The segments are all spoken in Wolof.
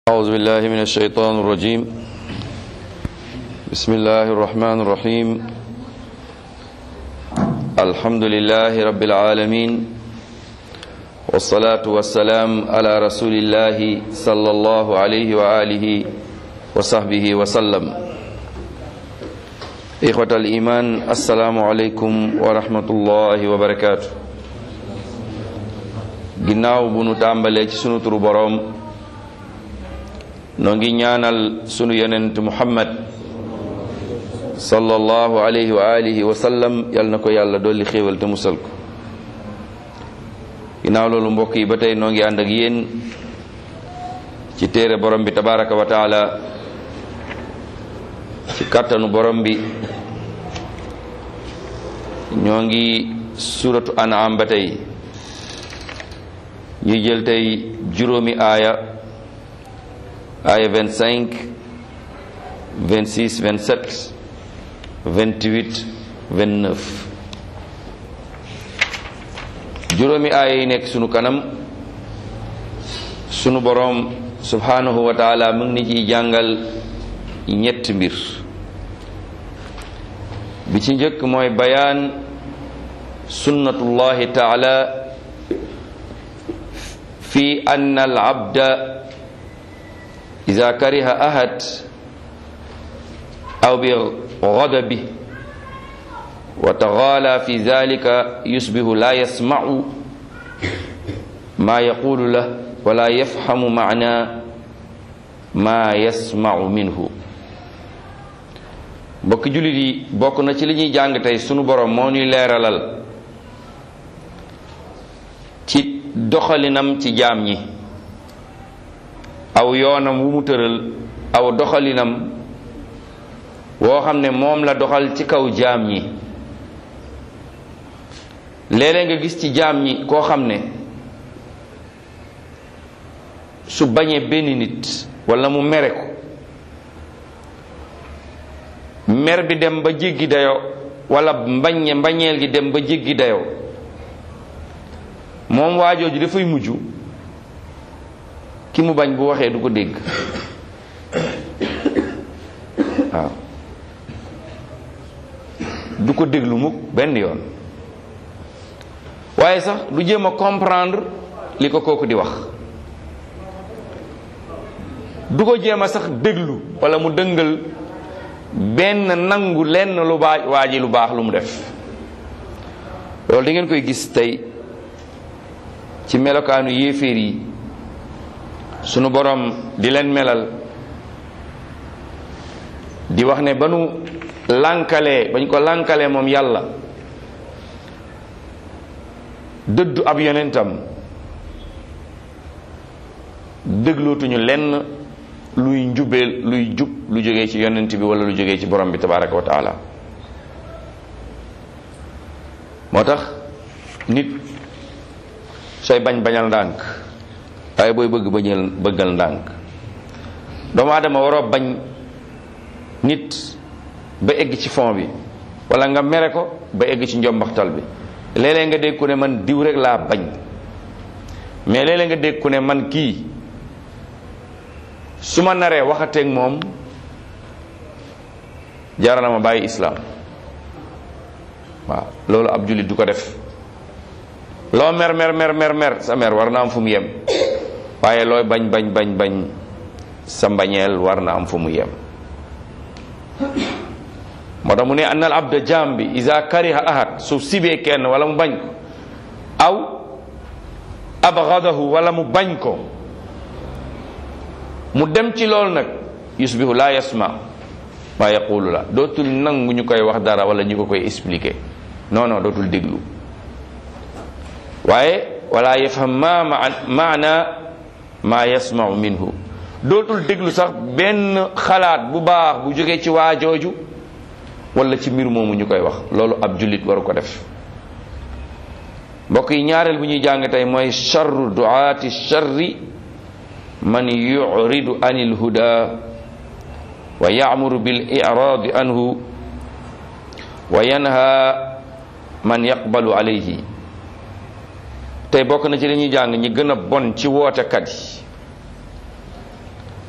أعوذ بالله من الشيطان الرجيم بسم الله الرحمن الرحيم الحمد لله رب العالمين والصلاة والسلام على رسول الله صلى الله عليه وآله وصحبه وسلم إخوة الإيمان السلام عليكم ورحمة الله وبركاته ginnaaw bu nu tàmbalee ci sunu turu boroom noo ngi ñaanal sunu yonent muhammad sallallahu alayhi wa alihi wa sallam yal na ko yàlla dolli xéewal te musal ko ginnaaw loolu mbokk yi ba tey noo ngi ànd ak yéen ci téere borom bi tabaraka wa taala ci kàttanu borom bi ñoo ngi suratu an'am ba tey ñuy jël tey juróomi aaya aaya 25 26 27 28 29 juróomi aaya yi nekk sunu kanam sunu boroom subhanahu wa taala mu ngi ni ciy jàngal ñetti mbir bi ci njëkk mooy bayaan sunnatullahi taala fi anna al abda ida kariha ahad aw bi ghadabi wa taghala fi dhalika yusbihu la yasma'u ma yaqulu lah wa la yafhamu ma'na ma yasma'u minhu mbokk jullit yi bokk na ci li ñuy jàng tey sunu borom moo ñuy leeralal ci doxalinam ci jaam ñi aw yoonam wu mu tëral aw doxalinam woo xam ne moom la doxal ci kaw jaam ñi léeg-léeg nga gis ci jaam ñi koo xam ne su bañee benn nit walla mu mere ko mer bi dem ba jéggi dayoo walla mbañe mbañeel gi dem ba jéggi dayoo moom waajooju dafay mujj ki mu bañ bu waxee du ko dégg waaw du ko déglu mukk benn yoon waaye sax du jéem a comprendre li ko kooku di wax du ko jéem a sax déglu walla mu dëngal benn nangu lenn lu baa waa ji lu baax lu mu def loolu da ngeen koy gis tey ci melokaanu yéeféer yi sunu borom di leen melal di wax ne ba nu lànkalee bañ ko lànkalee moom yàlla dëddu ab yonentam déglootuñu lenn luy njubeel luy jub lu jógee ci yonent bi wala lu jógee ci borom bi tabaraka wa taala moo tax nit sooy bañ bañal ndànk waaye booy bëgg bañal bëggal ndànk doomu aadama waroo bañ nit ba egg ci fond bi wala nga mere ko ba egg ci njombaxtal bi léeg-léeg nga dégg ku ne man diw rek laa bañ mais léeg-léeg nga dégg ku ne man kii su ma naree waxateeg moom jaral na ma bàyyi islaam waaw loolu ab jullit du ko def loo mer mer mer mer mer sa mer war na am fu mu yem waaye looy bañ bañ bañ bañ sa mbañeel war na am fu mu yem moo tax mu ne annal abda jaam bi isa kariha ahad su sibee kenn wala mu bañ ko aw abgadahu wala mu bañ ko mu dem ci loolu nag yusbihu la yasma ma yaqulu la dootul nangu ñu koy wax dara wala ñu ko koy expliquer non non dootul déglu waaye wala yafham ma maana ma yasmau minhu dootul déglu sax benn xalaat bu baax bu jógee ci waajooju wala ci mbir moomu ñu koy wax loolu ab jullit waru ko def mbokk yi ñaareel bu ñuy jàng tey mooy charru duaati charri man yuridu anil huda wa yamuru bil iradi anhu wa yanha man yaqbalu alayhi tey bokk na ci li ñuy jàng ñi gën a bon ci wootekat yi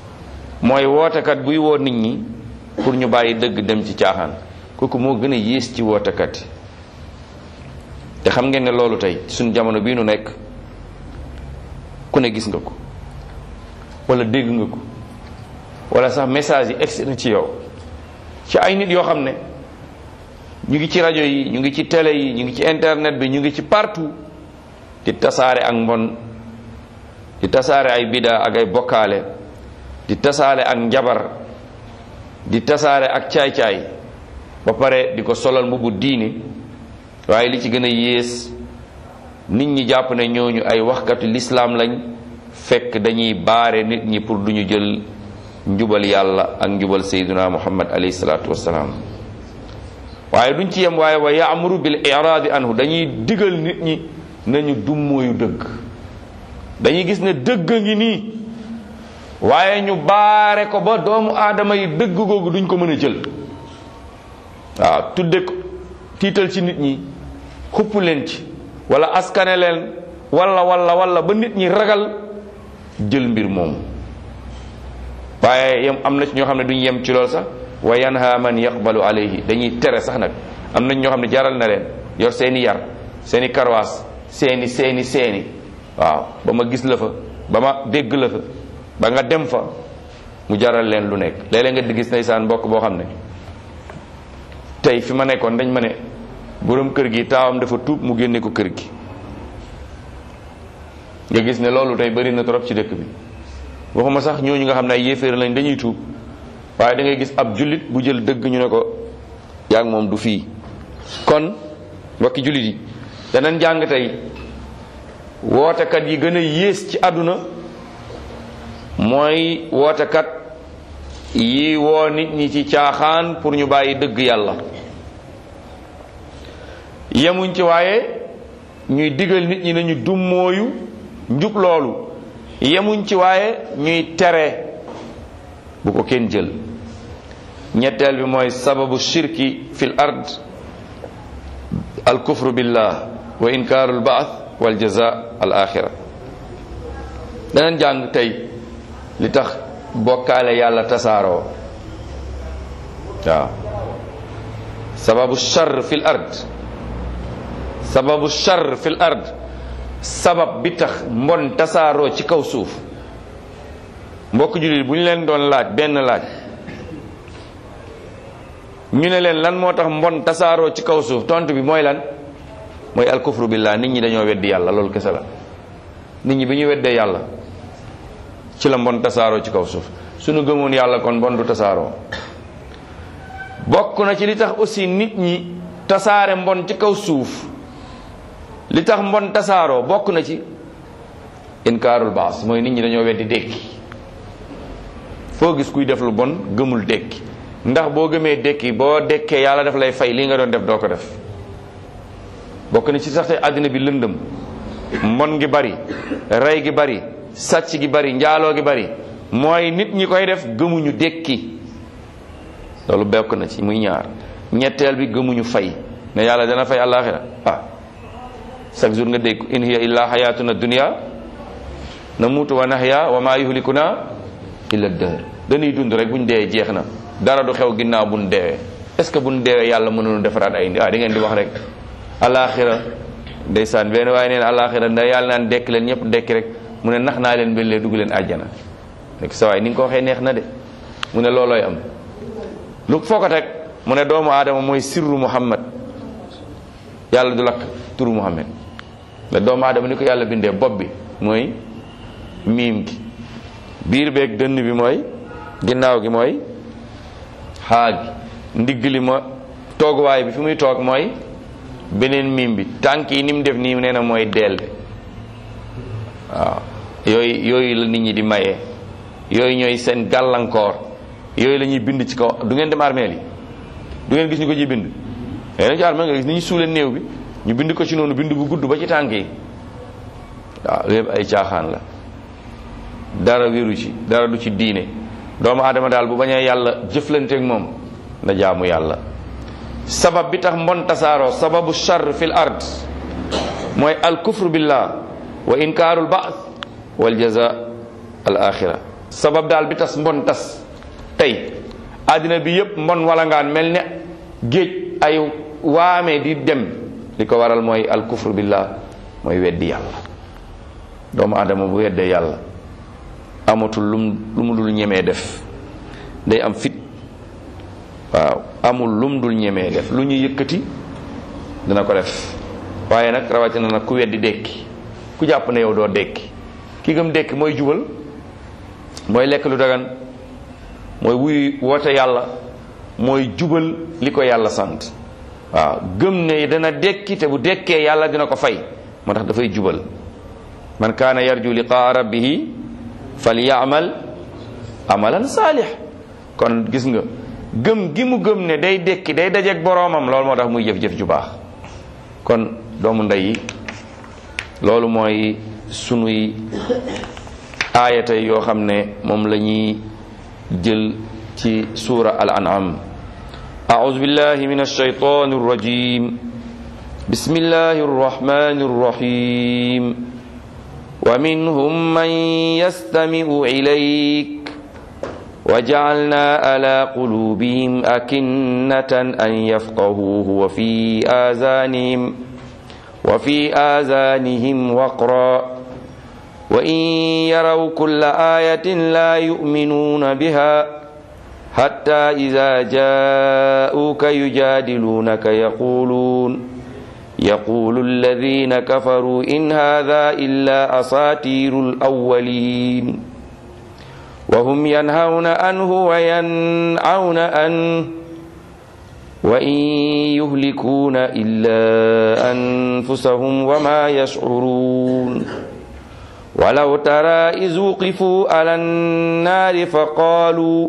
mooy wootekat buy woo nit ñi pour ñu bàyyi dëgg dem ci caaxaan kooku moo gën a yées ci wootekat yi te xam ngeen ne loolu tey suñu jamono bii nu nekk ku ne gis nga ko wala dégg nga ko wala sax message yi egsi na ci yow ci ay nit yoo xam ne ñu ngi ci rajo yi ñu ngi ci télé yi ñu ngi ci internet bi ñu ngi ci partout di tasaare ak mbon di tasaare ay bida ak ay bokkaale di tasaare ak njabar di tasaare ak caay-caay ba pare di ko solal mbubu diine waaye li ci gën a yées nit ñi jàpp ne ñooñu ay waxkatu lislaam lañ fekk dañuy baare nit ñi pour duñu jël njubal yàlla ak njubal sayyiduna muhammad alayhi salaatu wassalaam waaye duñ ci yem waaye wa yaamuru bil iraadi anhu dañuy digal nit ñi nañu dummóoyu dëgg dañuy gis ne dëgg ngi nii waaye ñu baare ko ba doomu aadama yi dëgg googu duñ ko mën a jël waaw tudde ko tiital ci nit ñi xupp leen ci wala askane leen wala wala wala ba nit ñi ragal jël mbir moomu waaye yem am na ci ñoo xam ne duñ yem ci lool sax wa yanha man yaqbalu alayhi dañuy tere sax nag am nañ ñoo xam ne jaral na leen yor seeni yar seeni karwaas seeni seeni seeni waaw ba ma gis la fa ba ma dégg la fa ba nga dem fa mu jaral leen lu nekk léeg-léeg nga di gis ndeysaan mbokk boo xam ne tey fi ma nekkoon dañ ma ne borom kër gi taawam dafa tuub mu génne ko kër gi nga gis ne loolu tey bëri na trop ci dëkk bi waxuma sax ñooñu nga xam ne ay yéeféer lañ dañuy tuub waaye da ngay gis ab jullit bu jël dëgg ñu ne ko yaa ngi moom du fii kon mbokki jullit yi danañ jàng tey wootekat yi gën a yées ci àdduna mooy wootekat yi woo nit ñi ci caaxaan pour ñu bàyyi dëgg yàlla yemuñ ci waaye ñuy digal nit ñi nañu dummóoyu njub loolu yemuñ ci waaye ñuy tere bu ko kenn jël ñetteel bi mooy sababu shirki fil ard al kufru billah wa inkaaru al baath wal jaza al axira danañ jàng tey li tax bokkaale yàlla tasaaroo waaw sababu char fil ard sababu char fil ard sabab bi tax mbon tasaaroo ci kaw suuf mbokk jullit bu ñu leen doon laaj benn laaj ñu ne leen lan moo tax mbon tasaaroo ci kaw suuf tontu bi mooy lan mooy alkufru billah nit ñi dañoo weddi yàlla loolu kese la nit ñi bi ñu weddee yàlla ci la mbon tasaaroo ci kaw suuf suñu gëmoon yàlla kon mbon du tasaaroo bokk na ci li tax aussi nit ñi tasaare mbon ci kaw suuf li tax mbon tasaaroo bokk na ci inkaarul baas mooy nit ñi dañoo weddi dékki foo gis kuy def lu bon gëmul dékki ndax boo gëmee dékki boo dékkee yàlla daf lay fay li nga doon def doo ko def bokk na ci sax tey àddina bi lëndëm mbon gi bari rey gi bari sàcc gi bari njaaloo gi bari mooy nit ñi koy def gëmuñu dékki loolu bokk na ci muy ñaar ñetteel bi gëmuñu fay ne yàlla dana fay àllaaxira ah chaque jour nga dégg in hiya illa xayatuna dunia namuutu wa nahya wa ma yuhlikuna illa dëhër dañuy dund rek buñ dee jeex na dara du xew ginnaaw buñ deewee est ce que buñ deewee yàlla mënoonu defaraat ay ah da ngeen di wax rek àllaaxira ndeysaan benn waaye neen àllaaxira nda yàlla naan dekk leen ñëpp dekki rek mu ne nax naa leen bellee dugg leen àjjana nekk sa waay ni nga ko waxee neex na de mu ne loolooy am lu foo ko teg mu ne doomu aadama mooy sirru muhammad yàlla du lakk turu muhammad mais doomu aadama ni ko yàlla bindee bopp bi mooy miim gi biir beeg dënn bi mooy ginnaaw gi mooy xaa gi ndigg li ma tooguwaay bi fi muy toog mooy beneen miim bi tànk yi ni mu def nii nee na mooy deel bi waaw yooyu yooyu la nit ñi di mayee yooyu ñooy seen gàllankoor yooyu la ñuy bind ci kaw du ngeen dem armeel yi du ngeen gis ñu ko ciy bind yéen ci armeel nga gis ni ñu suulee néew bi ñu bind ko ci noonu bind bu gudd ba ci tànk yi waaw lépp ay caaxaan la dara wéru ci dara du ci diine doomu aadama daal bu bañee yàlla jëflanteeg moom na jaamu yàlla sabab bi tax mbon tasaaroo sababu char fil ard mooy al kufru billah wa inkaarul baas wal jaza al axira sabab daal bi tas mbon tas tey àddina bi yépp mbon wala ngaan mel ne géej ay waame di dem li ko waral mooy al kufru billah mooy weddi yàlla doomu aadama bu weddee yàlla amatul lum lu mu dul ñemee def day am fit waaw amul lum dul ñemee def lu ñu yëkkati dina ko def waaye nag rawatina nag ku weddi dekki ku jàpp ne yow doo dekki ki gëm dekki mooy jubal mooy lekk lu dagan mooy wuy woote yàlla mooy jubal li ko yàlla sant waaw gëm ne dana dekki te bu dekkee yàlla dina ko fay moo tax dafay jubal man kaana yarju liqaa rabbihi falyamal amalan saalix kon gis nga gëm gi mu gëm ne day dekki day dajeek boroomam loolu moo tax muy jëf-jëf ju baax kon doomu ndey yi loolu mooy sunuy aayata yoo xam ne moom la ñuy jël ci suura al an'am أعوذ بالله من الشيطان الرجيم بسم الله الرحمن الرحيم ومنهم من يستمع إليك وجعلنا على قلوبهم أكنة أن يفقهوه وفي آذانهم وفي آذانهم وقرا وإن يروا كل آية لا يؤمنون بها حتى إذا جاءوك يجادلونك يقولون يقول الذين كفروا إن هذا إلا أساطير الأولين وهم ينهون عنه وينعون عنه وإن يهلكون إلا أنفسهم وما يشعرون ولو ترى إذ وقفوا على النار فقالوا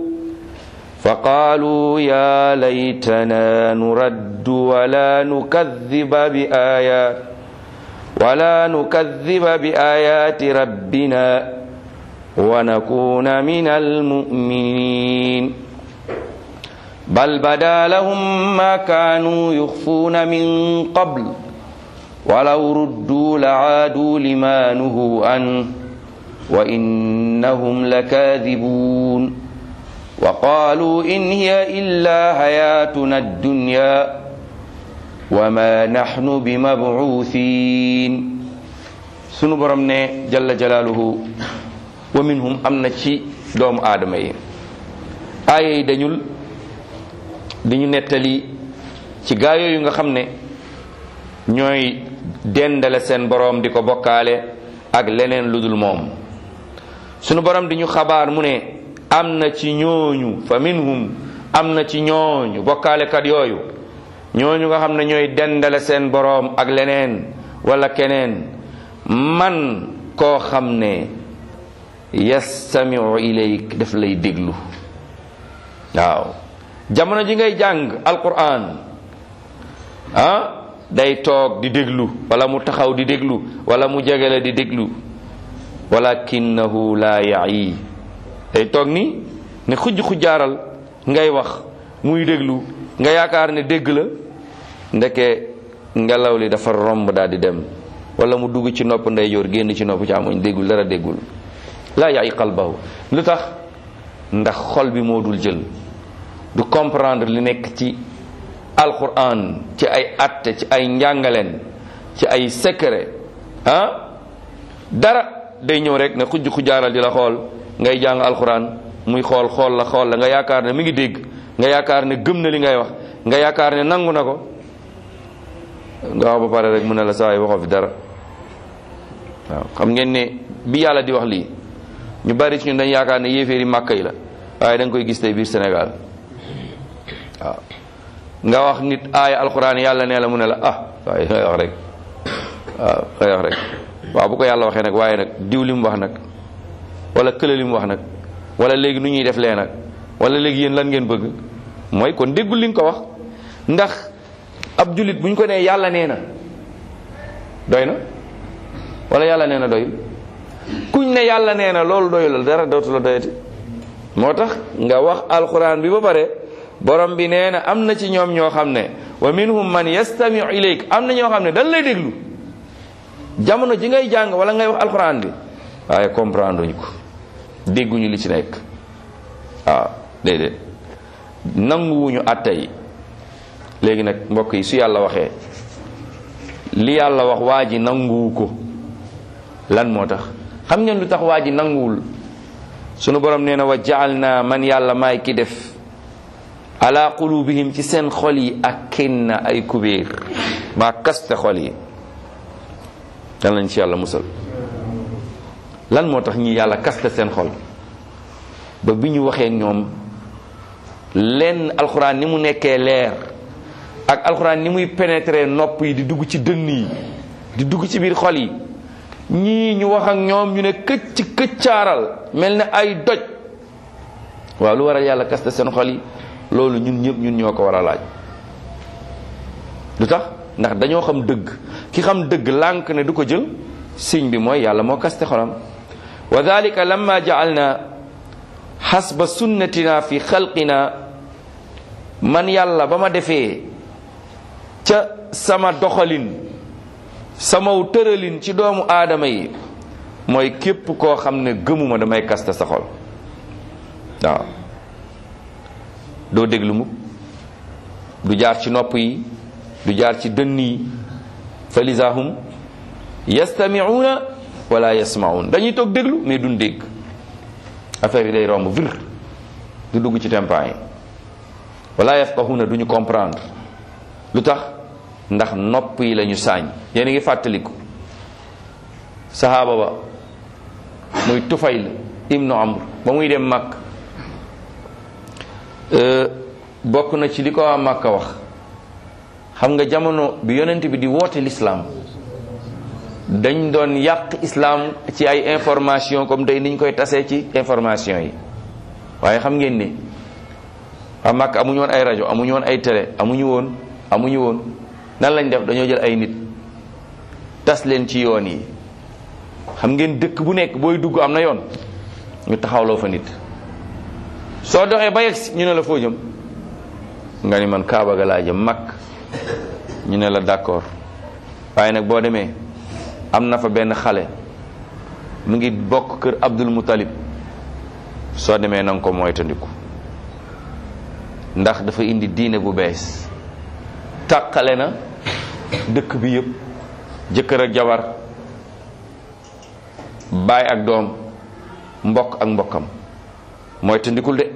فقالوا يا ليتنا نرد ولا نكذب بآيات ولا نكذب بآيات ربنا ونكون من المؤمنين بل بدا لهم ما كانوا يخفون من قبل ولو ردوا لعادوا لما نهوا عنه وإنهم لكاذبون وقالوا إن هي إلا حياتنا الدنيا وما نحن بمبعوثين sunu borom ne jalla jalaaluhu wa minhum am na ci doomu aadama yi aaya yi dañul dañu nettali ci gaa yooyu nga xam ne ñooy dendale seen borom di ko bokkaale ak leneen lu dul moom sunu borom di ñu xabaar mu ne am na ci ñooñu fa minhum am na ci ñooñu bokkaalekat yooyu ñooñu nga xam ne ñooy dendale seen boroom ak leneen wala keneen man koo xam ne yastamiu ilayk daf lay déglu waaw jamono ji ngay jàng alquran ah day toog di déglu wala mu taxaw di déglu wala mu jegele di déglu walakinahu la yayi day toog ni ne xujj xujjaaral ngay wax muy déglu nga yaakaar ne dégg la ndeke ngelaw li dafa romb daal di dem wala mu dugg ci nopp ndeyjoor génn ci nopp càmmoñ déggul dara déggul laa yaay qalbahu lu tax ndax xol bi moo dul jël du comprendre li nekk ci alquran ci ay atte ci ay njàngaleen ci ay secret ah dara day ñëw rek ne xujj xujjaaral di la xool ngay jàng alquran muy xool xool la xool la nga yaakaar ne mi ngi dégg nga yaakaar ne gëm na li ngay wax nga yaakaar ne nangu na ko nga wax ba pare rek mu ne la saa yi waxoo fi dara waaw xam ngeen ne bi yàlla di wax lii ñu bari ci ñun dañ yaakaar ne yéeféeri màkka yi la waaye da nga koy gis tey biir Sénégal waaw nga wax nit aaya alquran yàlla nee la mu ne la ah waaye ngay wax rek waaw ngay wax rek waaw bu ko yàlla waxee nag waaye nag diw li mu wax nag wala kële li mu wax nag wala léegi nu ñuy def lee nag wala léegi yéen lan ngeen bëgg mooy kon déggul li nga ko wax ndax ab jullit bu ñu ko nee yàlla nee na doy na wala yàlla nee na doyul kuñ ne yàlla nee na loolu doyul dara dootu la doyati moo tax nga wax alquran bi ba pare borom bi nee na am na ci ñoom ñoo xam ne wa minhum man yastamiu ilayk am na ñoo xam ne dañ lay déglu jamono ji ngay jàng wala ngay wax alquran bi waaye comprendre ñu ko dégguñu li ci nekk waaw déedéet nanguwuñu àtte yi léegi nag mbokk yi su yàlla waxee li yàlla wax waa ji nanguwu ko lan moo tax xam ngeen lu tax waa ji nanguwul sunu borom nee na wa jaal naa man yàlla maay ki def ala qulubihim ci seen xol yi ak kinna ay kubéer maa kaste xol yi dan lañ ci yàlla musal lan moo tax ñi yàlla kaste seen xol ba bi ñu waxee ñoom lenn alxuraan ni mu nekkee leer ak alxuraan ni muy pénétrer nopp yi di dugg ci dënn yi di dugg ci biir xol yi ñii ñu wax ak ñoom ñu ne këcc këccaaral mel ne ay doj waaw lu waral yàlla kaste seen xol yi loolu ñun ñëpp ñun ñoo ko war a laaj lu tax ndax dañoo xam dëgg ki xam dëgg lànk ne du ko jël signe bi mooy yàlla moo kaste xolam wa dalika lamma ja'alna xasba sunnatina fi xalqina man yàlla ba ma defee ca sama doxalin samaw tëralin ci doomu aadama yi mooy képp koo xam ne gëmuma damay kaste sa xol waaw doo déglu mukk du jaar ci nopp yi du jaar ci dënn yi fa lisahum yastami'una wala yasma'un dañuy toog déglu mais duñ dégg affaire yi day romb vir du dugg ci tempaan yi wala yafqahuna duñu comprendre lu tax ndax nopp yi lañu saañ yéen a ngi fàttaliku sahaaba ba muy tufayl ibnu amr ba muy dem màkk bokk na ci li ko waa màkka wax xam nga jamono bi yonent bi di woote lislaam dañ doon yàq islaam ci ay information comme tey niñ koy tasee ci information yi waaye xam ngeen ne waa màkk amuñu woon ay rajo amuñu woon ay télé amuñu woon amuñu woon nan lañ def dañoo jël ay nit tas leen ci yoon yi xam ngeen dëkk bu nekk booy dugg am na yoon ñu taxawloo fa nit soo doxee ba yegsi ñu ne la foo jëm nga ni man Kaaba ga laa jëm mag ñu ne la d'accord waaye nag boo demee am na fa benn xale mu ngi bokk kër Abdul Muttalib soo demee na nga ko moytandiku ndax dafa indi diine bu bees tàqale na dëkk bi yëpp jëkkër ak jabar baay ak doom mbokk ak mbokkam moytandikul de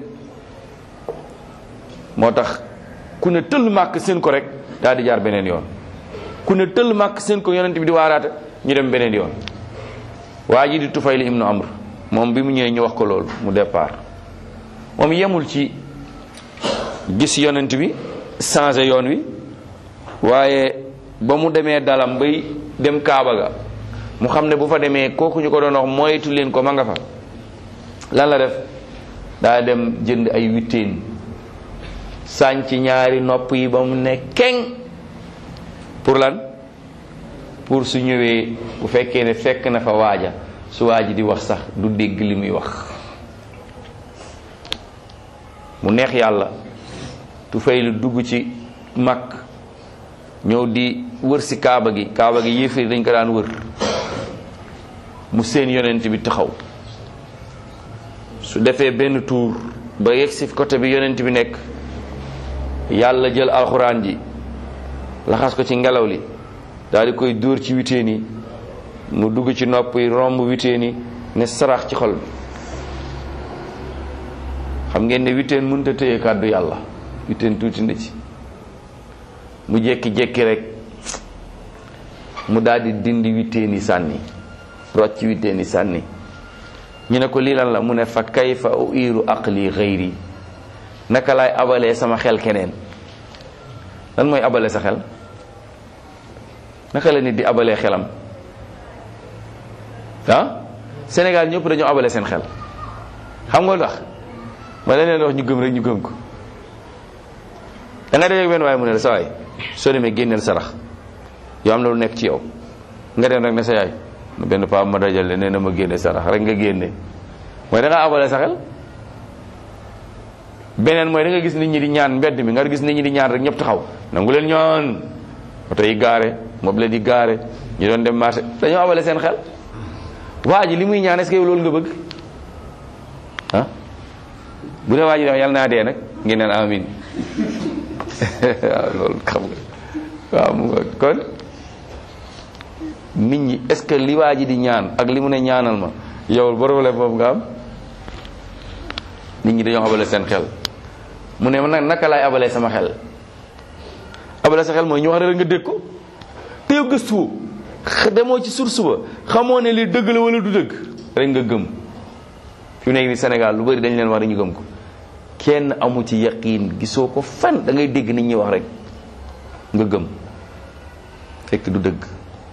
moo tax ku ne tëll màkk seen ko rek daal di jaar beneen yoon ku ne tëll màkk seen ko yonent bi di waaraate ñu dem beneen yoon waa ji di Tufayl ibnu Amr moom bi mu ñëwee ñu wax ko loolu mu départ moom yemul ci gis yonent bi changé yoon wi waaye ba mu demee dalam bay dem Kaaba ga mu xam ne bu fa demee kooku ñu ko doon wax moytu leen ko ma nga fa lan la def daa dem jënd ay witteen sànc ñaari nopp yi ba mu ne keng pour lan pour su ñëwee bu fekkee ne fekk na fa waaja su waaji di wax sax du dégg li muy wax mu neex yàlla tu fay lu dugg ci mag ñëw di wër si kaaba gi kaaba gi yéefari dañ ko daan wër mu seen yonent bi taxaw su defee benn tour ba yegg si côté bi yonent bi nekk yàlla jël alxuraan ji laxas ko ci ngelaw li daal di koy dóor ci witeen yi mu dugg ci nopp yi romb witeen yi ne sarax ci xol bi xam ngeen ne witeen mënut a téye kàddu yàlla witeen tuuti na ci mu jékki-jékki rek mu daal di dindi witeen yi sànni rocc witeen yi sànni ñu ne ko lii lan la mu ne fa kayfa uiru aqli xayri naka laay abalee sama xel keneen lan mooy abale sa xel naka la nit di abalee xelam ah Sénégal ñëpp dañoo abale seen xel xam nga lu tax ma leen wax ñu gëm rek ñu gëm ko da nga def benn waaye mu ne la sa waay soo demee génneel sarax yoo am na lu nekk ci yow nga dem rek ne sa yaay benn paa ma dajale nee na ma génne sarax rek nga génne mooy da ngaa abale sa xel beneen mooy da nga gis nit ñi di ñaan mbedd mi nga gis nit ñi di ñaan rek ñëpp taxaw nangu leen ñaan oto yi gaare mobile di gaare ñu doon dem marché dañoo abale seen xel waa ji li muy ñaan est-ce que yow loolu nga bëgg bu dee waa ji wax yàlla naa dee nag ngeen naan amin waaw loolu xam nga waaw mu nga kon nit ñi est ce que li waa ji di ñaan ak li mu ne ñaanal ma yow problème boobu nga am nit ñi dañoo abale seen xel mu ne man nag naka laay abalee sama xel abale sa xel mooy ñu wax rek nga dégg ko te yow gëstuwoo demoo ci source ba xamoo ne li dëgg la wala du dëgg rek nga gëm fi mu nekk ni Sénégal lu bari dañ leen wax rek ñu gëm ko kenn amu ci yaqiin gisoo ko fan da ngay dégg nit ñi wax rek nga gëm fekk du dëgg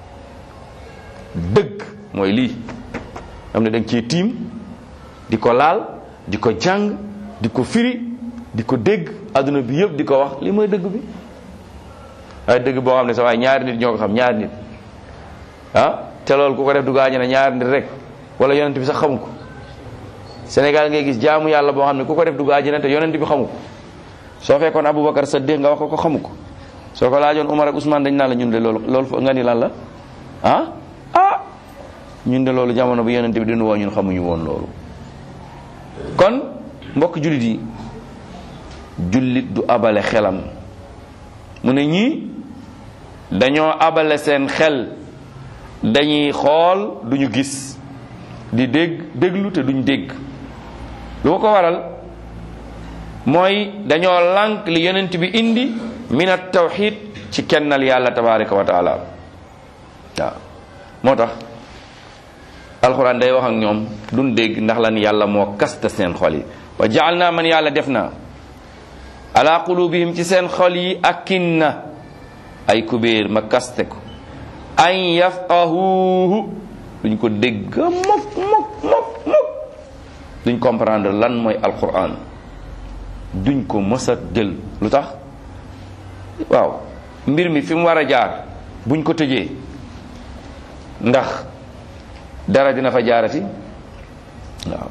dëgg mooy lii am ne da nga ciy tiim di ko laal di ko jàng di ko firi di ko dégg adduna bi yëpp di ko wax li mooy dëgg bi waaye dëgg boo xam ne sa waaye ñaari nit ñoo ko xam ñaari nit ah te loolu ku ko def du gaañe na ñaari nit rek wala yonent bi sax xamu ko Sénégal ngay gis jaamu yàlla boo xam ne ku ko def dugg àjjana te yonent bi xamu ko soo fekkoon Aboubacar Saddiq nga wax ko ko xamu ko soo ko laajoon Umar ak Ousmane dañ naan la ñun de loolu loolu nga ni lan la ah ah ñun de loolu jamono bu yonent bi dinu woo ñun xamuñu woon loolu kon mbokk jullit yi jullit du abale xelam mu ne ñii dañoo abale seen xel dañuy xool duñu gis di dégg déglu te duñ dégg lu ko waral mooy dañoo lànk li yonent bi indi min at tawxid ci kennal yàlla tabaraka wa taala waaw moo tax alxuraan day wax ak ñoom duñ dégg ndax lan yàlla moo kasta seen xol yi wa jaal naa man yàlla def naa ala qulubihim ci seen xol yi akinna ay kubéer ma kaste ko an yafqahuhu duñ ko dégg mok mok mok mok duñ comprendre lan mooy alquran duñ ko mës a jël lu tax waaw mbir mi fi mu war a jaar buñ ko tëjee ndax dara dina fa jaarati waaw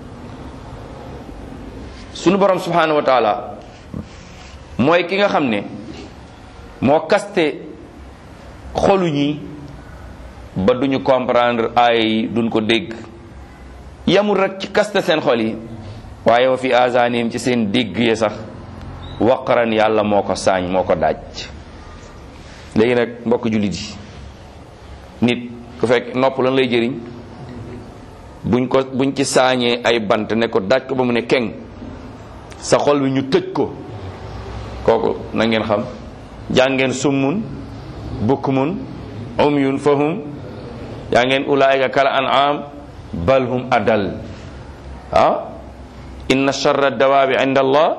sunu borom subhanahu wa taala mooy ki nga xam ne moo kaste xolu ñi ba duñu comprendre ay duñ ko dégg yamul rek ci kaste seen xol yi waaye wa fi azanim ci seen dégg yi sax waqaran yàlla moo ko saañ moo ko daaj léegi nag mbokk jullit yi nit ku fekk nopp lan lay jëriñ buñ ko buñ ci saañee ay bant ne ko daaj ko ba mu ne keng sa xol bi ñu tëj ko kooku na ngeen xam jàngeen summun bukmun umyun fahum yaa ngeen ulaayika kal an'am bal hum adal ah inna charra dawaabi inda allah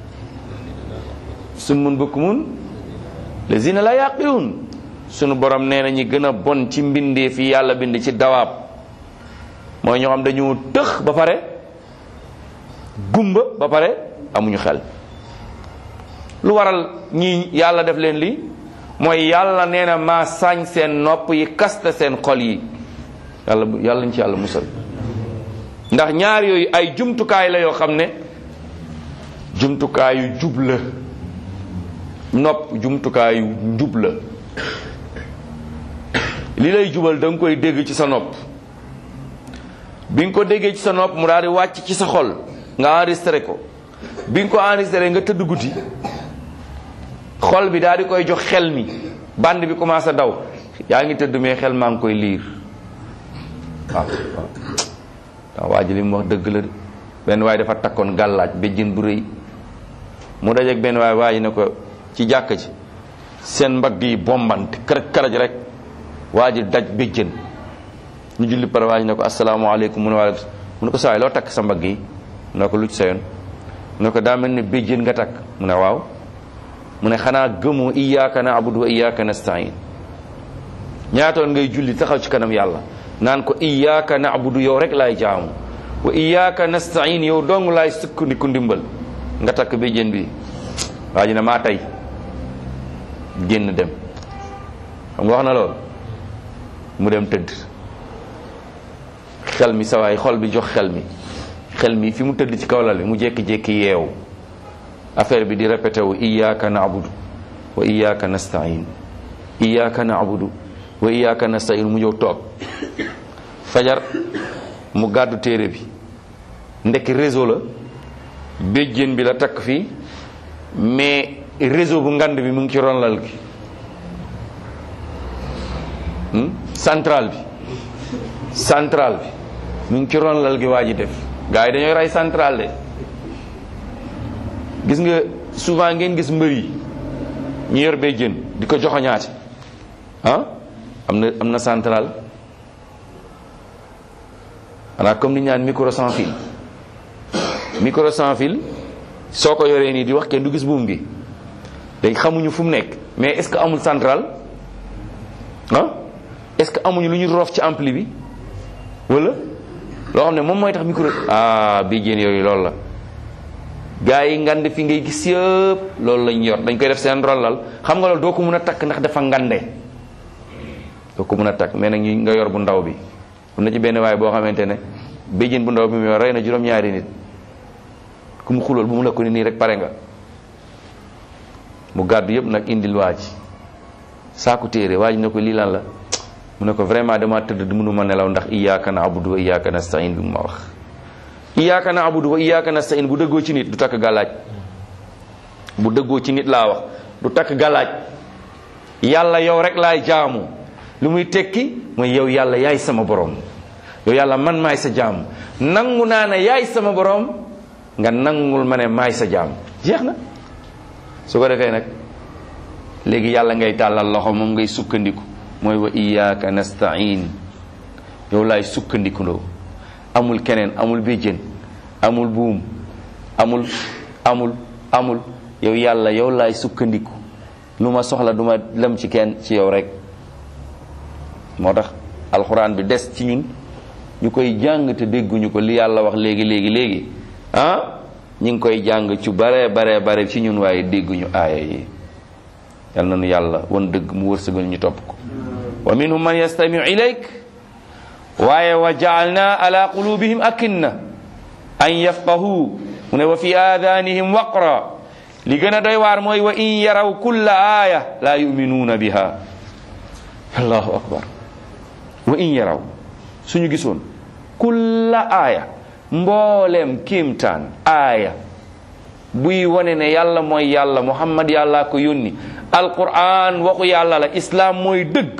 summun bukmun lazina la yaqilun sunu borom nee na ñi gën a bon ci mbindee fi yàlla bind ci dawaab mooy ñoo xam dañu tëx ba pare gumba ba pare amuñu xel lu waral ñii yàlla def leen lii mooy yàlla nee na maa sañ seen nopp yi kasta seen xol yi yàlla yàlla ñu ci yàlla musal ndax ñaar yooyu ay jumtukaay la yoo xam ne jumtukaayu jub la nopp jumtukaayu njub la li lay jubal da nga koy dégg ci sa nopp bi nga ko déggee ci sa nopp mu daal di wàcc ci sa xol nga enregistré ko bi nga ko enregistré nga tëdd guddi xol bi daal di koy jox xel mi band bi commencé daw yaa ngi tëdd mais xel maa ngi koy liir waaw waaw waa ji li mu wax dëgg la benn waay dafa takkoon gàllaaj béjjën bu rëy mu dajeeg benn waay waa ji ne ko ci jàkk ji seen mbagg yi bombante karaj karaj rek waa ji daj béjjën ñu julli pare waa ji ne ko asalaamaaleykum mu ne waaleykum mu ne ko sawaay loo takk sa mbagg yi mu ne ko lu ci sa yoon mu ne ko daa mel ne béjjën nga takk mu ne waaw mu ne xanaa gëmoo iyyaka na'budu wa iyyaka nasta'in ñaatoon ngay julli taxaw ci kanam yàlla naan ko iyyaka na'budu yow rek laay jaamu wa iyyaka nasta'in yow dong laay sukkandiku ndimbal nga takk béjjën bi waa ji ne maa tey génn dem xam nga wax na lool mu dem tëdd xel mi sawaay xol bi jox xel mi xel mi fi mu tëdd ci kaw lal bi mu jékki-jékki yeewu affaire bi di répété wu iyyaka na'budu wa iyyaka nasta'in iyyaka na'budu wa iyyaka nasta'in mu ñëw toog fajar mu gàddu téere bi ndekki réseau la béjjén bi la takk fii mais réseau bu ngand bi mu ngi ci ron lal gi hmm? central bi central bi mu ngi ci ron lal gi waa ji def gars yi dañooy rey central de gis nga souvent ngeen gis mbër yi ñu yor béjjén di ko joxoñaate ah am na am na central xanaa comme ni ñu naan micro sans fil micro sans fil soo ko yoree nii di wax kenn du gis buum gi dañ xamuñu fu mu nekk mais est-ce que amul central ah est-ce que amuñu lu ñu roof ci ampli bi wala loo xam ne moom mooy tax micro ah bii jéen yooyu loolu la gaa yi ngand fi ngay gis yëpp loolu lañ yor dañ koy def seen rollal xam nga loolu doo ko mën a takk ndax dafa ngande doo ko mën a takk mais nag ñu nga yor bu ndaw bi am na ci benn waay boo xamante ne béjjén bu ndaw bi mu yor rey na juróom-ñaari nit ku mu xulool bu mu la ko ni nii rek pare nga mu gàddu yëpp nag indil waa ji saaku téere waa ji ne ko lii lan la mu ne ko vraiment dama tëdd du mënuma nelaw ndax iyyaka na'budu wa iyyaka nasta'in bi mu ma wax iyyaka na'budu wa iyyaka nasta'in bu dëggoo ci nit du takk gàllaaj bu dëggoo ci nit laa wax du takk gàllaaj yàlla yow rek laay jaamu lu muy tekki mooy yow yàlla yaay sama borom yow yàlla man maay sa jaam nangu naa ne yaay sama borom nga nangul ma ne maay sa jaam jeex na su ko defee nag léegi yàlla ngay tàllal loxo moom ngay sukkandiku mooy wa iyyaka nasta'in yow laay sukkandikundoo amul keneen amul béjjén amul buum amul amul amul yow yàlla yow laay sukkandiku lu ma soxla duma lem ci kenn ci yow rek moo tax alxuraan bi des ci ñun ñu koy jàng te dégguñu ko li yàlla wax léegi léegi léegi ah ñi ngi koy jàng ci bare bare bare ci ñun waaye dégguñu aaya yi yal na nu yàlla wan dëgg mu wërsëgal ñu topp ko wa minhum man yastamiu ilayk waaye wa jaalna ala qulubihim akinna an yafqahu mu ne wa fi aadanihim waqra li gën a doy waar mooy wa in yaraw kulla aaya la yuminuuna biha allahu akbar wa in yaraw suñu gisoon kulla aaya mbooleem kiimtaan aaya buy wane ne yàlla mooy yàlla muhammad yàlla ko yónni alquran waxu yàlla la islam mooy dëgg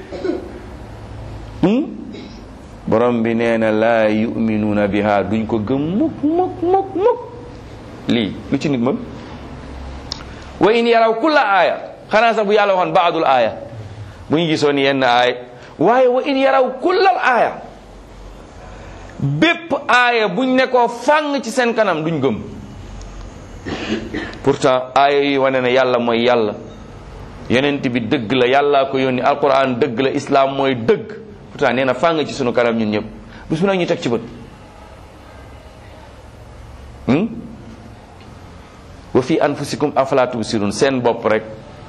borom bi nee na laa yuminuuna biha duñ ko gëm mukk mukk mukk mukk lii lu ci nit mën wa in yaraw kulla aaya xanaa sax bu yàlla waxoon baadul aaya bu ñu gisoon yenn aaya waaye wa in yaraw kullal aaya bépp aaya buñ ne ko fàng ci seen kanam duñ gëm pourtant aaya yi wane ne yàlla mooy yàlla yonent bi dëgg la yàllaa ko yónni alquran dëgg la islam mooy dëgg pourtant nee na fàng ci sunu kanam ñun ñëpp bis bu nag ñu teg ci bët wa fi anfusikum afala tubsirun seen bopp rek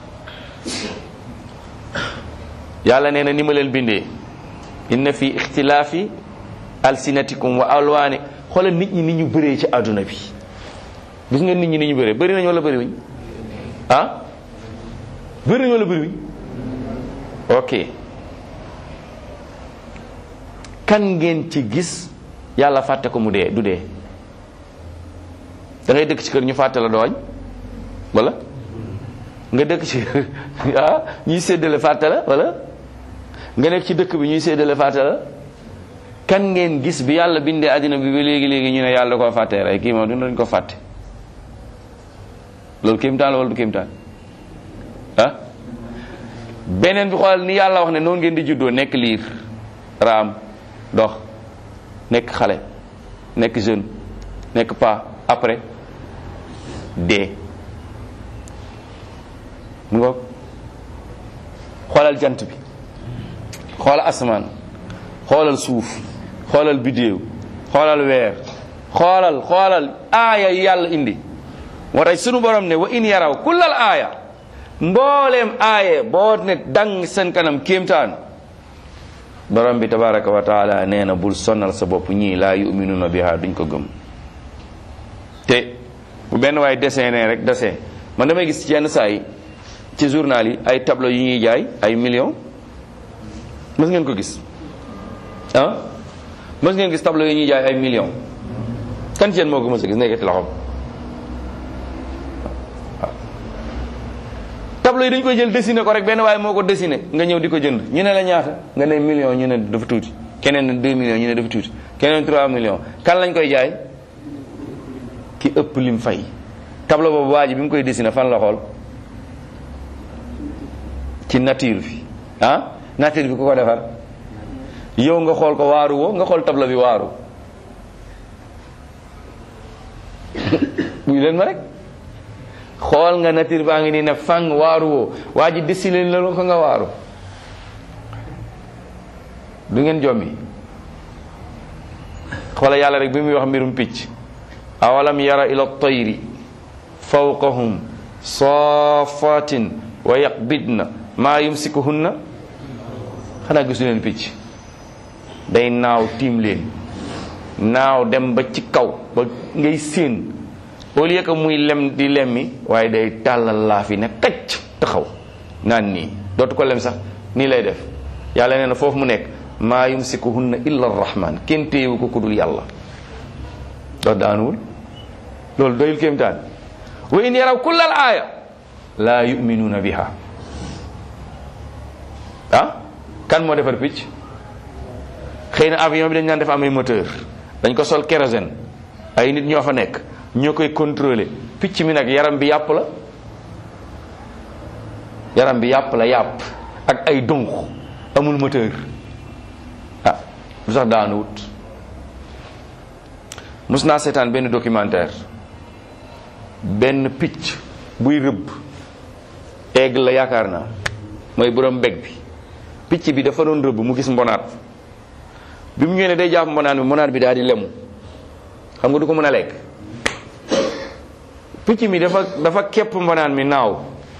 yàlla nee na ni ma leen bindee inna fi ixtilaafi alsinatikum wa alwaani xoolal nit ñi ni ñu bëree ci àdduna bi gis nga nit ñi ni ñu bëree bëri nañu wala bëri wuñ ah bëri nañu wala bëri wuñ ok kan ngeen ci gis yàlla fàtte ko mu dee du dee da ngay dëkk ci kër ñu fàtte la dooñ wala nga dëkk ci ah ñuy séddale fàtte la wala nga nekk ci dëkk bi ñuy séddale fàtte la kan ngeen gis bi yàlla bindee àddina bi ba léegi léegi ñu ne yàlla koo fàttee rek kii moom du dañ ko fàtte loolu kéemtaan la wala du kéemtaan ah beneen bi xoolal ni yàlla wax ne noonu ngeen di juddoo nekk liir raam dox nekk xale nekk jeune nekk pas après dee mu ngoog xoolal jant bi xoolal asamaan xoolal suuf xoolal biddéew xoolal weer xoolal xoolal aaya yi yàlla indi moo tax sunu borom ne wa in yaraw kullal aaya mbooleem aaye boo ne dang seen kanam kéemtaan borom bi tabaraka wa taala nee na bul sonnal sa bopp ñii laa yuminuuna biha duñ ko gëm te bu benn waay dessiné rek dessin man damay gis ci yenn saa yi ci journal yi ay tableau yu ñuy jaay ay millions mës ngeen ko gis ah mës ngeen gis tableau yu ñuy jaay ay millions kan ci yéen moo ko mës a gis nekkati loxoom tableau yi dañ koy jël dessiné ko rek benn waaye moo ko dessiné nga ñëw di ko jënd ñu ne la ñaata nga ne million ñu ne dafa tuuti keneen ne 2 millions ñu ne dafa tuuti keneen 3 millions kan lañ koy jaay ki ëpp lim fay tableau boobu waa ji bi mu koy dessiné fan la xool ci nature bi ah nature bi ku ko defar yow nga xool ko waaru woo nga xool tableau bi waaru buy leen ma rek xool nga nature baa ngi nii ne fang waaru woo waa ji dessiné la ko nga waaru du ngeen jommi xoola yàlla rek bi muy wax mbirum picc awalam yara ila tayri fawqahum safatin wa yaqbidna maa yumsikuhunna xanaa gisu leen picc day naaw tiim leen naaw dem ba ci kaw ba ngay séen au lieu que muy lem di lemmi waaye day tàllal laa fi ne kacc taxaw naan nii dootu ko lem sax nii lay def yàlla nee na foofu mu nekk maa yumsikuhunna illa arrahman kenn téyewu ko ku dul yàlla dox daanuwul loolu doyul kéemtaan wa in yaraw kullal aaya laa yuminuuna biha ah kan moo defar picc xëy na avion bi dañ naan def amay moteur dañ ko sol kérosène ay nit ñoo fa nekk ñoo koy contrôler picc mi nag yaram bi yàpp la yaram bi yàpp la yàpp ak ay dunq amul moteur ah lu sax daanu wut mus naa seetaan benn documentaire benn picc buy rëbb aigle la yaakaar naa mooy borom mbég bi picc bi dafa doon rëbb mu gis mbonaat bi mu ñëwee ne day jàpp mbonaat bi mbonaat bi daal di lemu xam nga du ko mën a lekk picc mi dafa dafa képp mbonaat mi naaw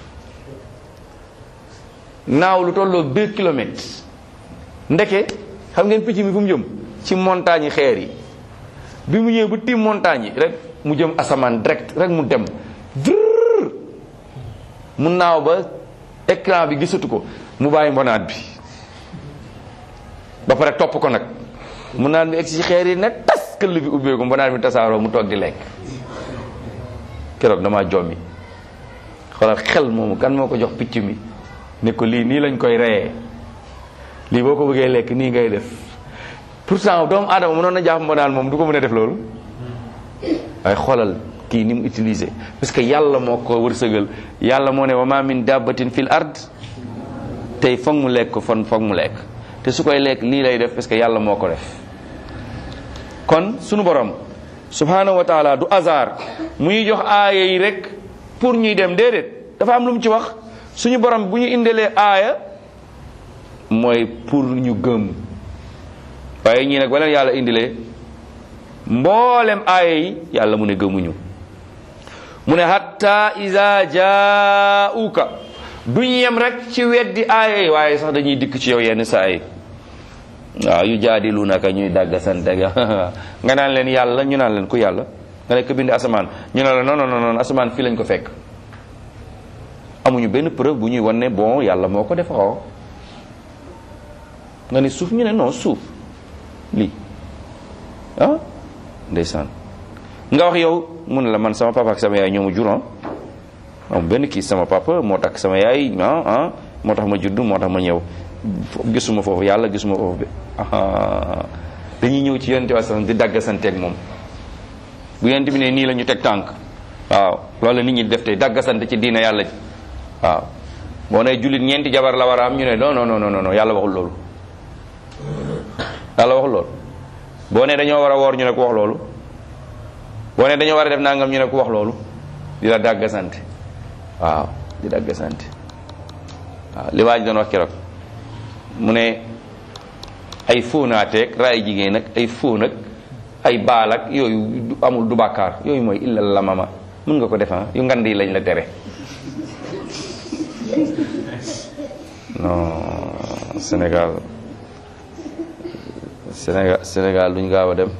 naaw lu tolloo deux kilomètres ndeke xam ngeen picc mi fu mu jëm ci montagne yi xeer yi bi mu ñëwee bu tiim montagne yi rek mu jëm asamaan direct rek mu dem vrr mu naaw ba écran bi gisatu ko mu bàyyi mbonaat bi ba pare topp ko nag mu naan bi egg ci xeer yi ne tas këll bi ubbeeku mbonaat bi tasaaroo mu toog di lekk keroog damaa jommi xoolal xel moomu kan moo ko jox picc mi ne ko lii nii lañ koy reyee lii boo ko bëggee lekk nii ngay def pourtant doomu aadama mënoon na jàpp mbonaat moom du ko mën a def loolu waaye xoolal kii ni mu utilisé parce que yàlla moo ko wërsëgal yàlla moo ne wa ma min dabbatin fil ard tey foog mu lekk ko fon foog mu lekk te su koy lekk lii lay def parce que yàlla moo ko def kon sunu borom subhanahu wa taala du hasard muy jox aaya yi rek pour ñuy dem déedéet dafa am lu mu ci wax suñu borom bu ñu indelee aaya mooy pour ñu gëm waaye ñii nag wala yàlla indilee mboolem aaya yi yàlla mu ne gëmuñu mu ne hatta iza jaauka duñ yem rek ci weddi aaya yi waaye sax dañuy dikk ci yow yenn saa yi waaw yu jaadilunaka ñuy dàgg sante ga nga naan leen yàlla ñu naan leen ku yàlla nga nekk bind asamaan ñu ne la non non non asamaan fii lañ ko fekk amuñu benn preuve bu ñuy wan ne bon yàlla moo ko defaroo nga ne suuf ñu ne non suuf lii ah ndeysaan nga wax yow mu ne la man sama papa ak sama yaay ñoo ma jur am benn kii sama papa moo tax sama yaay ah ah moo tax ma judd moo tax ma ñëw gisuma foofu yàlla gisuma foofu bi dañuy ñëw ci yonente bi di dagg santeeg moom bu yonente bi ne nii la ñu teg tànk waaw loolu la nit ñi di def tey dagg sant ci diina yàlla ji waaw boo ne jullit ñeenti jabar la war a am ñu ne non non non non yàlla waxul loolu yàlla waxul loolu boo ne dañoo war a woor ñu ne ko wax loolu boo ne dañoo war a def nangam ñu ne ko wax loolu di la dagg sant waaw di dagg sant waaw li waa ji doon wax keroog mu ne ay fóonaateeg raay jigéen ak ay fóon ak ay baal ak yooyu amul du bàkkaar yooyu mooy illa la mama mën nga ko defan yu ngand yi lañ la tere non Sénégal Sénégal Sénégal duñ gaaw a dem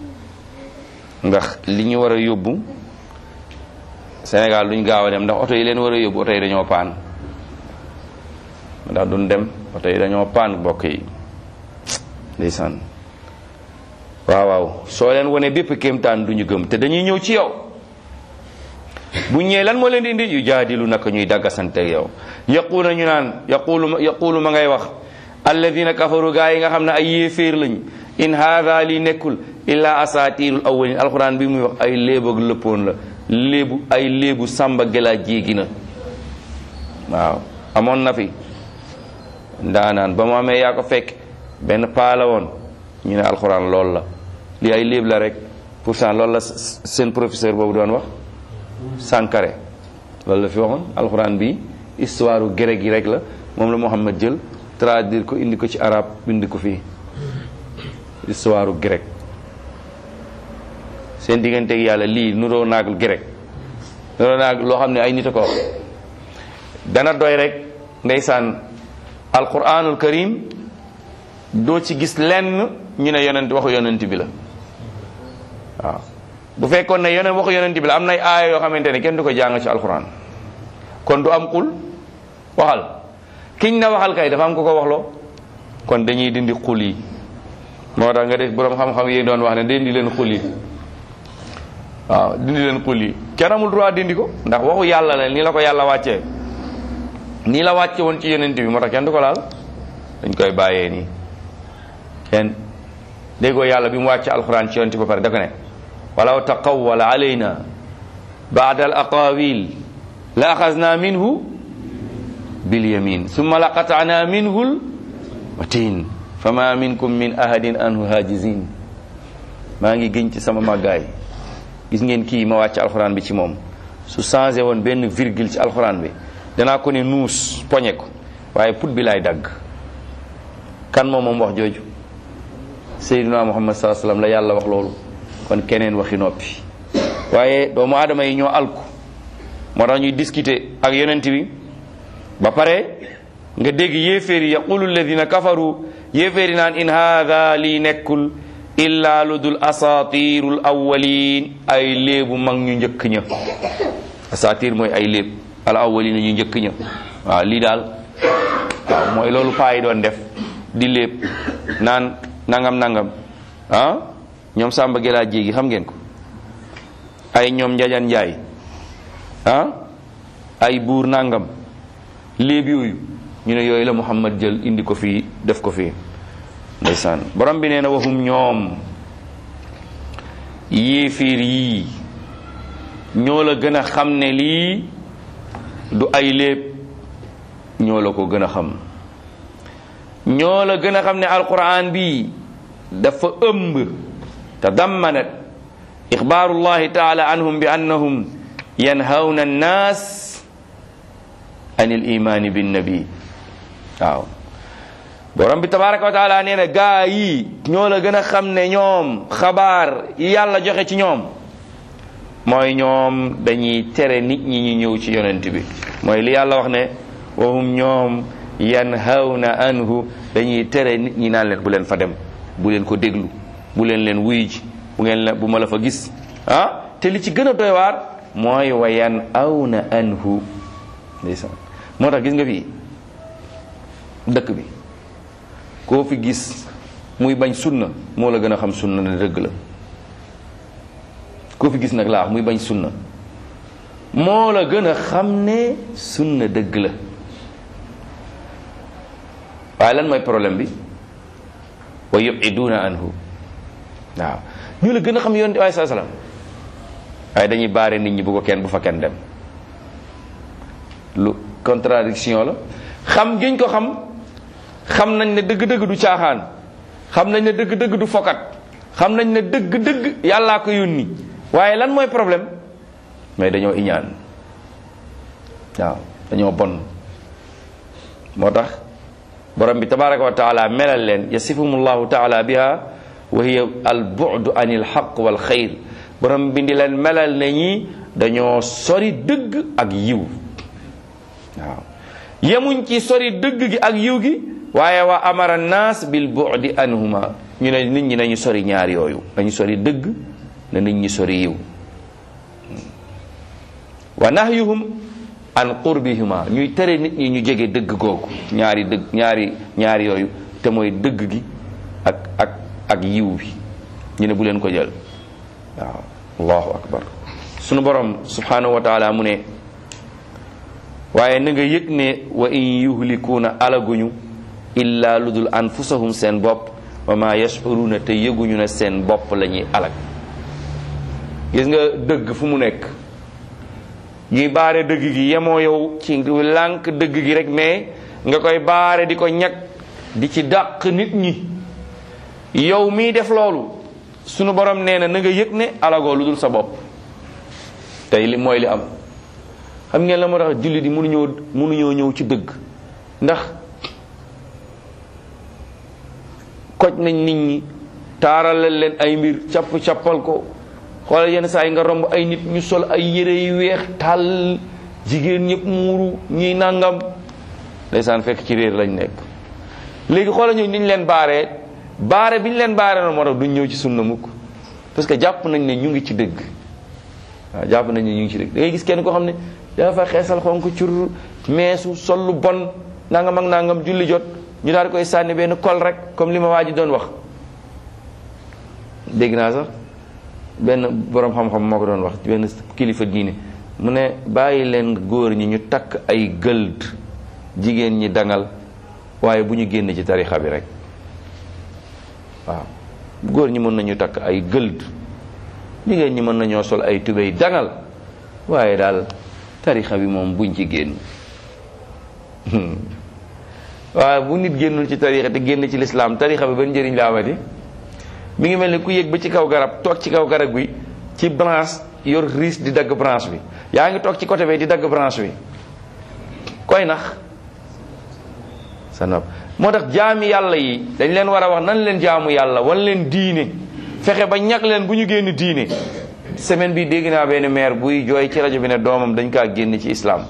ndax li ñu war a yóbbu Sénégal duñ gaaw a dem ndax oto yi leen war a yóbbu oto yi dañoo paan ndax duñ dem oto yi dañoo paan bokk yi ndeysaan waaw waaw soo leen wone bépp kéemtaan duñu gëm te dañuy ñëw ci yow bu ñëwee lan moo leen di indi yu jaadilu naka ñuy daggasante yow yaqulu ñu naan yaqulu yaqulu ma ngay wax alladina kafaru gaa yi nga xam ne ay yéeféer lañ in haada li nekkul illa asatirul awwalin alquran bi muy wax ay léeb ak lëppoon la léebu ay léebu sàmba gelaa jéegi na waaw amoon na fi ndaanaan ba mu amee yaa ko fekk benn paa la woon ñu ne alquran loolu la li ay léeb la rek pourtant loolu la seen professeur boobu doon wax Sankare loolu la fi waxoon alxuraan bi histoire grec yi rek la moom la Muhammad jël traduire ko indi ko ci arab bind ko fii histoire grec seen diggante ak yàlla lii nuroo naag grec nuroo naag loo xam ne ay nit a ko wax dana doy rek ndeysaan alquranul karim doo ci gis lenn ñu ne yonent waxu yonent bi la waaw bu fekkoon ne yonent waxu yonent bi la am nay aaya yoo xamante ne kenn du ko jàng ci alquran kon du am xul waxal kiñ na waxal kay dafa am ko ko waxloo kon dañuy dindi xul yi moo tax nga def boroom xam-xam yi doon wax ne dindi leen xul yi waaw dindi leen xul yi kenn amul droit dindi ko ndax waxu yàlla la nii la ko yàlla wàccee nii la wàcce woon ci yonent bi moo tax kenn du ko laal dañ koy bàyyee nii kenn déggoo yàlla bi mu wàcce alquran ci yonent ba pare dafa ne walaw taqawwala alayna baada al aqawil la axasna minhu bilyamin summa la qatana minhu l watin fama minkum min ahadin anhu hajizin maa ngi gëñ ci sama màggaay gis ngeen kii ma wàcc alxuraan bi ci moom su changé woon benn virgule ci alxuraan bi danaa ko ne nuus poñe ko waaye put bi laay dagg kan moom moom wax jooju sayyiduna muhammad saa sallam la yàlla wax loolu kon keneen waxi noppi waaye doomu aadama yi ñoo alku moo tax ñuy discuter ak yonent bi ba pare nga dégg yéeféer yi yaqulu alladina kafaru yéeféer yi naan in haada lii nekkul illa lu dul asatirul awwalin ay léebu mag ñu njëkk ña asatir mooy ay léeb al awwalin ñu njëkk ña waaw lii daal waaw mooy loolu paa yi doon def di léeb naan nangam nangam ah ñoom Samba Gela jéegi xam ngeen ko ay ñoom Njajan Njaay ah ay buur nangam léeb yooyu ñu ne yooyu la Muhammad jël indi ko fii def ko fii ndeysaan borom bi nee na waxum ñoom yéefiir yii ñoo la gën a xam ne lii du ay léeb ñoo la ko gën a xam ñoo la gën a xam ne alquran bi dafa ëmb tadammanat ixbaarullahi taala anhum bi annahum yanhawna annaas an il imaani binnabi waaw borom bi tabaraka wa taala nee na gaa yi ñoo la gën a xam ne ñoom xabaar yi yàlla joxe ci ñoom mooy ñoom dañuy tere nit ñi ñu ñëw ci yonent bi mooy li yàlla wax ne wahum ñoom yanhawna anhu dañuy tere nit ñi naan leen bu leen fa dem bu leen ko déglu bu leen leen wuy ji bu ngeen la bu ma la fa gis ah te li ci gën a doy waar mooy wa yanhawna anhu ndeysaan moo tax gis nga fii dëkk bi koo fi gis muy bañ sunna moo la gën a xam sunna ne dëgg la koo fi gis nag laa muy bañ sunna moo la gën a xam ne sunna dëgg la waaye lan mooy problème bi wa yubiduuna anhu waaw ñu la gën a xam yoon waaye saa salaam waaye dañuy baare nit ñi bu ko kenn bu fa kenn dem lu contradiction la xam giñ ko xam xam nañ ne dëgg-dëgg du caaxaan xam nañ ne dëgg-dëgg du fokat xam nañ ne dëgg-dëgg yàllaa ko yónni waaye lan mooy problème mais dañoo iñaan waaw dañoo bon moo tax borom bi tabaraka wa taala melal leen yasifum llahu taala biha wa hiya al bu'du an il xaq wal xayr borom bi di leen melal ne ñi dañoo sori dëgg ak yiw waaw yemuñ ci sori dëgg gi ak yiw gi waaye wa amara naas bil bu'di anhuma ñu ne nit ñi nañu sori ñaar yooyu nañu sori dëgg na nit ñi sori yiw wa nahyuhum an qurbihima ñuy tere nit ñi ñu jege dëgg googu ñaari dëgg ñaari ñaari yooyu te mooy dëgg gi ak ak ak yiw bi ñu ne bu leen ko jël waaw allahu akbar sunu borom subhanahu wa taala mu ne waaye na nga yëg ne wa in yuhlikuuna alaguñu illa lu dul anfusahum seen bopp wa ma yashuruna te yëguñu ne seen bopp la ñuy alag gis nga dëgg fu mu nekk yi baare dëgg gi yemoo yow ci lànk dëgg gi rek mais nga koy baare di ko ñag di ci dàq nit ñi yow miy def loolu sunu borom nee na na nga yëg ne alagoo lu dul sa bopp tey li mooy li am xam ngeen la moo tax jullit yi mënuñoo mënuñoo ñëw ci dëgg ndax koj nañ nit ñi taaralal leen ay mbir capp cappal ko xoolal yenn saa yi nga romb ay nit ñu sol ay yére yu weex tàll jigéen ñëpp muuru ñuy nangam ndeysaan fekk ci réer lañ nekk léegi xoolal ñu niñ leen baaree baare bi ñu leen baare noonu moo tax duñ ñëw ci sunna mukk parce que jàpp nañ ne ñu ngi ci dëgg waaw jàpp nañ ne ñu ngi ci dëgg da ngay gis kenn koo xam ne dafa xeesal xonk cur meesu sol lu bon nangam ak nangam julli jot ñu daal di koy sànni benn kol rek comme li ma waa ji doon wax dégg naa sax benn borom xam-xam moo ko doon wax benn kilifa diine mu ne bàyyi leen góor ñi ñu takk ay gëld jigéen ñi dangal waaye bu ñu génn ci tarixa bi rek waaw góor ñi mën nañu takk ay gëld jigéen ñi mën nañoo sol ay tubéy dangal waaye daal tarixa bi moom buñ ci génn waaye bu nit génnul ci tarixa te génn ci lislaam tarixa bi ban njëriñ la amati mi ngi mel ni ku yëg ba ci kaw garab toog ci kaw garab bi ci branche yor riis di dagg branche bi yaa ngi toog ci côté bi di dagg branche bi koy nax sa nopp moo tax jaami yàlla yi dañ leen war a wax nan leen jaamu yàlla wan leen diine fexe ba ñag leen bu ñu génn diine semaine bi dégg naa benn maire buy jooy ci rajo bi ne doomam dañ kaa génn ci islam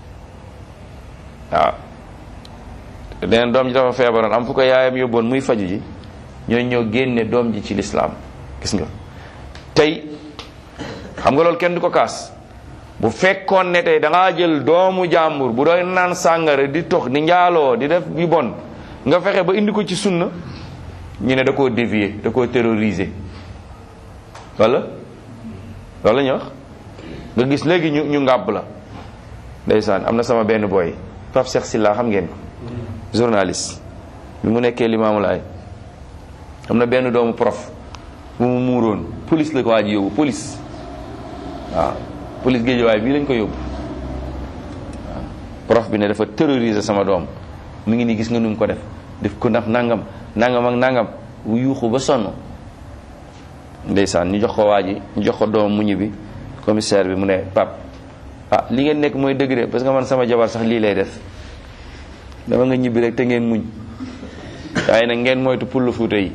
waaw deneen doom ji dafa feebaroon am fu ko yaayam yóbboon muy faju ji ñooy ñoo génne doom ji ci lislaam gis nga tey xam nga loolu kenn du ko kaas bu fekkoon ne tey da ngaa jël doomu jàmbur bu doon naan sàngara di tox di njaaloo di def yu bon nga fexe ba indi ko ci sunna ñu ne da koo dévier da koo terroriser wala loolu la ñu wax nga gis léegi ñu ñu ngàbb la ndeysaan am na sama benn boy Pape Cheikh Silla xam ngeen ko journaliste bi mu nekkee Limaamu Laay am na benn doomu prof bu mu muuroon police la ko waa ji yóbbu police waaw police géejuwaay bii lañ ko yóbbu waaw prof bi ne dafa terroriser sama doom mu ngi nii gis nga nu mu ko def def ko ndax nangam nangam ak nangam wu yuuxu ba sonn ndeysaan ñu jox ko waa ji ñu jox ko doom mu ñibbi commissaire bi mu ne pap ah li ngeen nekk mooy dëgg de parce que man sama jabar sax lii lay def dama nga ñibbi rek te ngeen muñ waaye nag ngeen moytu pull fuuta yi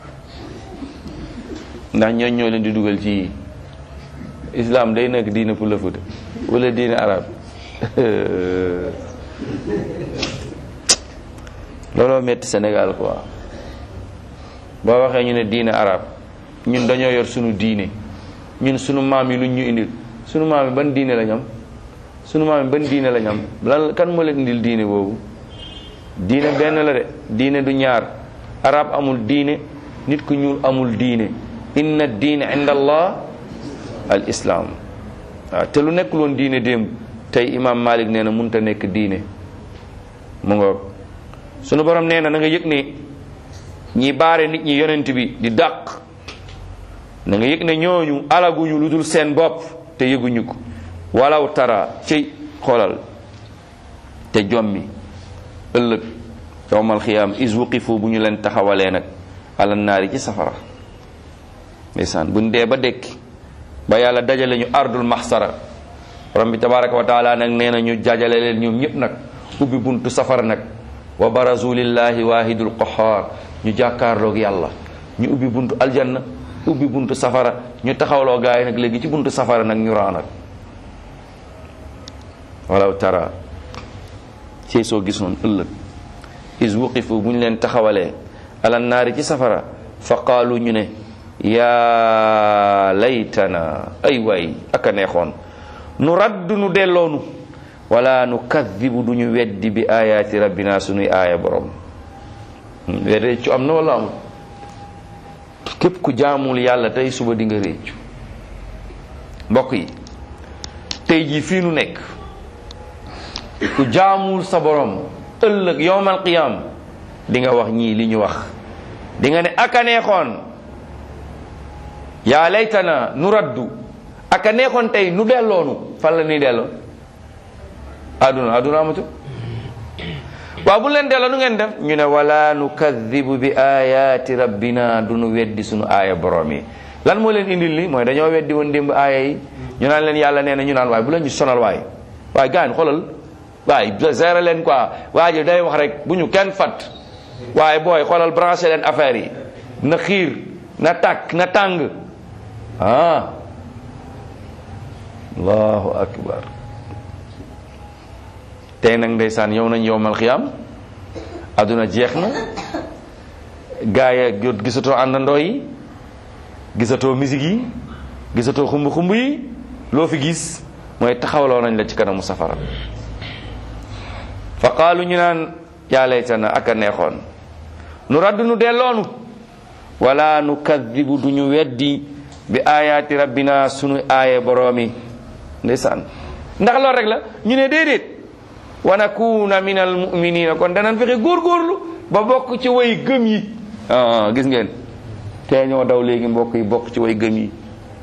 ndax ñooñ ñoo leen di dugal ci islam day nekk diine pulla fuuta wala diine arab looloo metti Sénégal quoi boo waxee ñu ne diine arab ñun dañoo yor sunu diine ñun sunu maam yi luñ ñu indil sunu maam yi ban diine lañ am sunu maam yi ban diine lañ am lan kan moo leen indil diine boobu diine benn la de diine du ñaar arab amul diine nit ku ñuul amul diine inna diine inda allah al islam waaw te lu nekkul woon diine démb tey imam malik nee na munta nekk diine mu ngoog sunu borom nee na na nga yëg ne ñi baare nit ñi yonent bi di dàq na nga yëg ne ñooñu alaguñu lu dul seen bopp te yëguñu ko walaw tara ci xoolal te jommi ëllëg yowmal xiyaam is wuqifu bu ñu leen taxawalee nag ala naari ci safara ndeysaan buñ dee ba dekki ba yàlla dajale ñu ardul maxsara borom bi tabaraka wa taala nag nee na ñu jajale leen ñoom ñëpp nag ubbi buntu safara nag wa barazu lillahi wahidul qahar ñu jàkkaarloog yàlla ñu ubbi buntu aljanna ubbi buntu safara ñu taxawloo gaay nag léegi ci buntu safara nag ñu raa nag walaw tara ci soo gisoon ëllëg is wuqifu bu ñu leen taxawalee ala naari ci safara fa qaalu ñu ne yaa laytana ay waay aka neexoon nu raddu nu delloonu wala nu kaddibu du ñu weddi bi ayaati rabbina sunuy aaya borom réccu am na wala amul képp ku jaamul yàlla tey suba di nga réccu mbokk yi tey jii fii nu nekk ku jaamul sa borom ëllëg yowmal qiyam di nga wax ñii li ñu wax di nga ne aka neexoon yaa laytana nu raddu aka neexoon tey nu delloonu fan la nuy delloo aduna aduna amatu waaw bu leen delloo nu ngeen def ñu ne wala nukadibu bi ayati rabbina du nu weddi sunu aaya borom yi lan moo leen indil li mooy dañoo weddi woon démb aaya yi ñu naan leen yàlla nee na ñu naan waaye bu leen ñu sonal waaye waaye gaan xoolal waaye gérer leen quoi waa ji day wax rek bu ñu kenn fat waaye booy xoolal branché leen affaire yi na xiir na tàkk na tàng ah allahu akbar tey nag ndeysaan yow nañ yowmal xiyam aduna jeex na gaay jot gisatoo àndandoo yi gisatoo musique yi gisatoo xumb xumb yi loo fi gis mooy taxawloo nañ la ci kanamu safara fa qaalu ñu naan yaa laytana ak a neexoon nu raddu nu delloonu wala nu kadibu du ñu weddi bi ayaati rabbina sunu aaye boroomi ndeysaan ndax loolu rek la ñu ne déedéet wa nakuna min al muminina kon danañ fexe góorgóorlu ba bokk ci way gëm yi ah gis ngeen te ñoo daw léegi mbokk yi bokk ci way gëm yi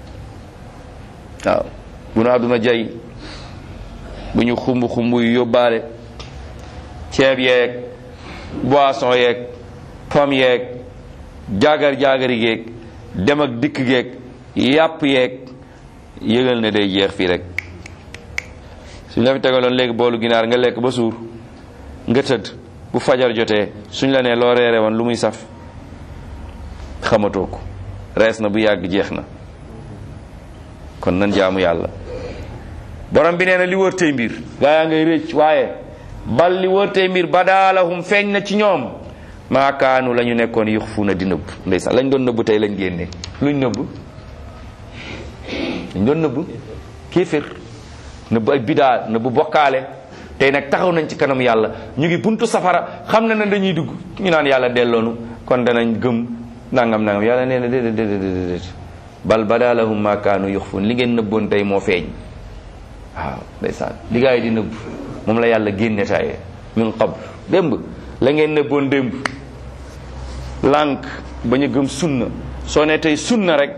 waaw bu nu àdduna jay bu ñu xumb xumb yu yóbbaale ceeb yeeg boisson yeeg pomme yeeg jaagar jaagari geeg dem ak dikk geeg yàpp yeeg yëgal ne day jeex fii rek suñ la fi tegaloon léegi boolu ginaar nga lekk ba suur nga tëdd bu fajar jotee suñ la nee loo reere woon lu muy saf xamatoo ko rees na bu yàgg jeex na kon nan jaamu yàlla borom bi nee na li wër tey mbir gaa yaa ngay rëcc waaye bal li wër tey mbir badaalahum feeñ na ci ñoom maakaanu la ñu nekkoon yux fu na di nëbb ndeysaan lañ doon nëbb tey lañ génne luñ nëbb lañ doon nëbb kéefér nëbb ay bidaa nëbb bokkaale tey nag taxaw nañ ci kanam yàlla ñu ngi buntu safara xam na ne dañuy dugg ñu naan yàlla delloonu kon danañ gëm nangam nangam yàlla nee na déedéet déedéet déedéet bal badaalahum maakaanu yux fun li ngeen nëbboon tey moo feeñ waaw ndeysaan li gaa yi di nëbb moom la yàlla génne taaye min qabl démb la ngeen nëbboon démb lànk bañ a gëm sunna soo ne tey sunna rek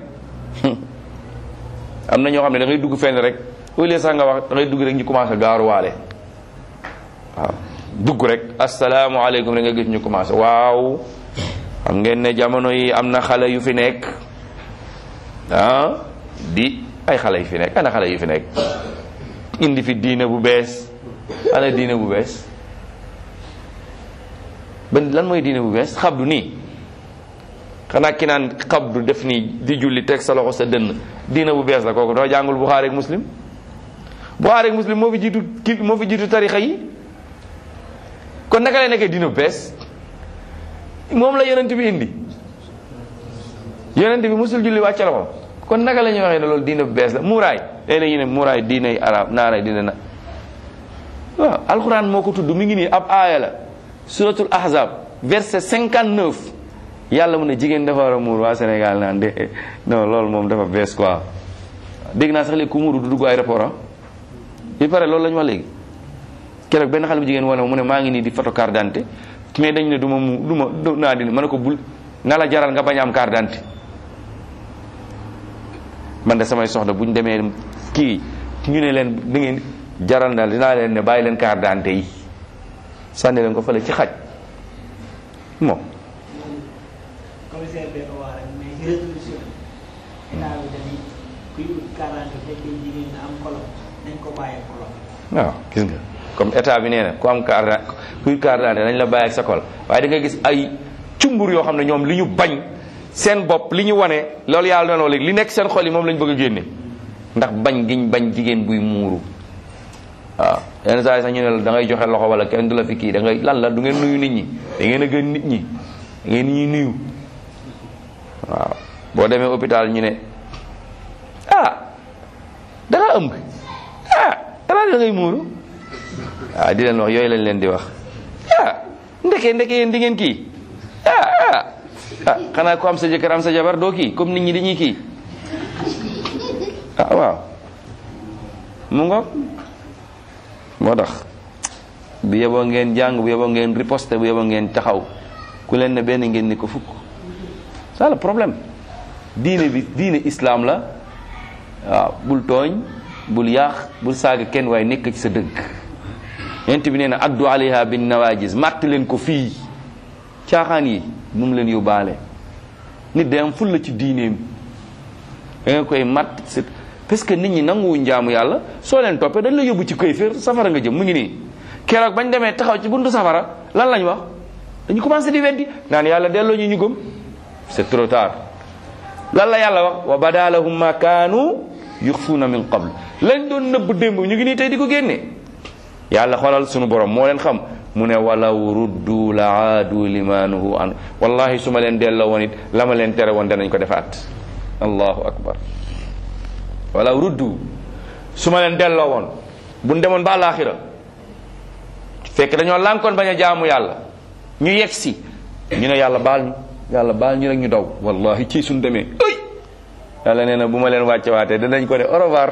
am na ñoo xam ne da ngay dugg fenn rek au lieu sax nga wax da ngay dugg rek ñu commencé gaaruwaale waaw dugg rek asalaamaaleykum rek nga gis ñu commencé waaw xam ngeen ne jamono yi am na xale yu fi nekk ah di ay xale yu fi nekk ana xale yu fi nekk indi fi diine bu bees ana diine bu bees ban lan mooy diine bu bees xabdu nii xanaa ki naan xabdu def nii di julli teg sa loxo sa dënn diine bu bees la kooku doo jàngul Buxaari ak Muslim Buxaari ak Muslim moo fi jiitu ki moo fi jiitu tarixa yi kon naka lay nekkee diine bu bees moom la yonent bi indi yonent bi musul julli wàcce loxo kon naka la ñuy waxee ne loolu diine bu bees la muuraay léeg-léeg ñu ne muuraay diine arab naara diine na waaw alquran moo ko tudd mi ngi nii ab aaya la suratul ahzab verset 59 yàlla mu ne jigéen dafa war a muur waa Sénégal naan de non loolu moom dafa bees quoi dégg naa sax léegi ku muuru du dugg aéroport ah il paraît loolu la ñu wax léegi keroog benn xale bu jigéen wane mu ne maa ngi nii di photo carte d'identité mais dañ ne du ma mu du ma du naa di ma ne ko bul na la jaral nga bañ a am carte d'identité man de samay soxla bu ñu demee kii ñu ne leen da ngeen jaral na dinaa leen ne bàyyi leen carte d'identité yi sànni leen ko fële ci xaj moom commissaire bi ko wax rek mais ci résolution état bi dañuy kuy ut carte d'identité fekkee jigéen na am kolom nañ ko bàyyee kolom waaw gis nga comme état bi nee na ku am carte kuy carte d'identité nañ la bàyyi ak sa kol waaye da nga gis ay cumbur yoo xam ne ñoom li ñu bañ seen bopp li ñu wane loolu yàlla doon léegi li nekk seen xol yi moom lañ bëgg a génne ndax bañ giñ bañ jigéen buy muuru waaw yenn saa yi sax ñu ne la da ngay joxe loxo wala kenn du la fi kii da ngay lan la du ngeen nuyu nit ñi da ngeen a gën nit ñi da ngeen ñuy nuyu waaw boo demee hôpital ñu ne ah da nga ëmb ah xanaa da ngay muuru waaw di leen wax yooyu lañ leen di wax ah ndeke ndeke yéen di ngeen kii ah ah ah xanaa ko am sa jëkkër am sa jabar doo kii comme nit ñi dañuy kii ah waaw mu ngoog moo tax bu yeboo ngeen jàng bu yeboo ngeen riposte bu yeboo ngeen taxaw ku leen ne benn ngeen ni ko fukk ça le problème diine bi diine islam la waaw bul tooñ bul yaax bul saaga kenn waaye nekk ci sa dëgg yent bi nee na addu alayha bin nawajis màtt leen ko fii caaxaan yi bu mu leen yóbbaale nit day am ful la ci diineem da nga koy matt c'est parce que nit ñi nanguwuñ jaamu yàlla soo leen toppee dañ la yóbbu ci koy féer safara nga jëm mu ngi nii keroog bañ demee taxaw ci buntu safara lan lañ wax dañu commencé di weddi naan yàlla delloo ñu ñu gëm c'est trop tard lan la yàlla wax wa badalahum ma kaanu yuxfuuna min qabl lañ doon nëbb démb ñu ngi nii tey di ko génne yàlla xoolal sunu borom moo leen xam mu ne walaw ruddu la aadu limanuhu an wallahi su ma leen delloo woon it la ma leen tere woon danañ ko defaat allahu akbar walaw ruddu su ma leen delloo woon buñ demoon ba alaxira fekk dañoo lànkoon bañ a jaamu yàlla ñu yegg si ñu ne yàlla baal ñu yàlla baal ñu rek ñu daw wallahi ci suñ demee ay yàlla nee na bu ma leen wàcce waatee danañ ko ne au revoir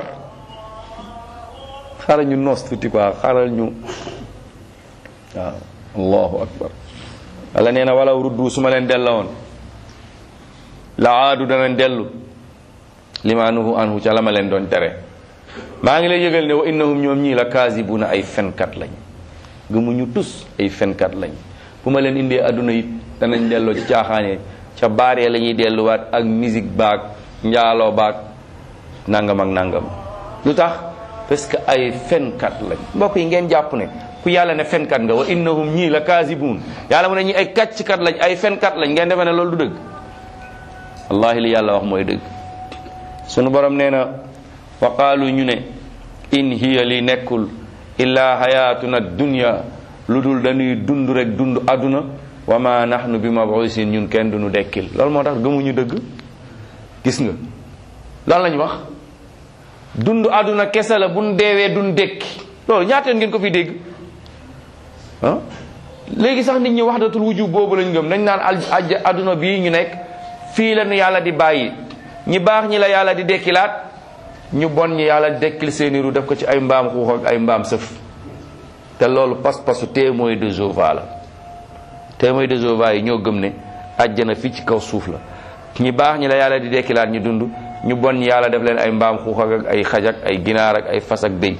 xaaral ñu noos tuuti quoi xaaral ñu waaw allahu akbar yàlla nee na walaw ruddu su ma leen delloo woon la aadu danañ dellu limaanuhu anhu ca la ma leen doon tere maa ngi lay yëgal ne wa innahum ñoom ñii la kaasibuna ay fenkat lañ gëmuñu tus ay fenkat lañ bu ma leen indee adduna it danañ delloo ci caaxaane ca baaree la ñuy delluwaat ak musique baag njaaloo baag nangam ak nangam lu tax parce que ay fenkat lañ mbokk yi ngeen jàpp ne ku yàlla ne fenkat nga wa innahum ñii la kaasibun yàlla mu ne ñii ay kàcckat lañ ay fenkat lañ ngeen defe ne loolu du dëgg wallahi li yàlla wax mooy dëgg sunu borom nee na wa qaalu ñu ne in hiya li nekkul illa hayatuna dunya lu dul dañuy dund rek dund aduna wa ma nahnu bi mabusin ñun kenn duñu dekkil loolu moo tax gëmuñu dëgg gis nga lan lañ wax dund aduna kese la buñ deewee duñ dekki loolu ñaateen ngeen ko fi dégg ah léegi sax nit ñi waxdatul wujub boobu lañ gëm nañ naan al aduna bii ñu nekk fii la ñu yàlla di bàyyi ñi baax ñi la yàlla di dekkilaat ñu bon ñi yàlla dekkil seeni ru def ko ci ay mbaam xuux ak ay mbaam sëf te loolu pas-pasu témoin de Jéhovah la témoin de Jéhovah yi ñoo gëm ne àjjana fii ci kaw suuf la ñi baax ñi la yàlla di dekkilaat ñu dund ñu bon ñi yàlla def leen ay mbaam xuux ak ay xaj ak ay ginaar ak ay fas ak béy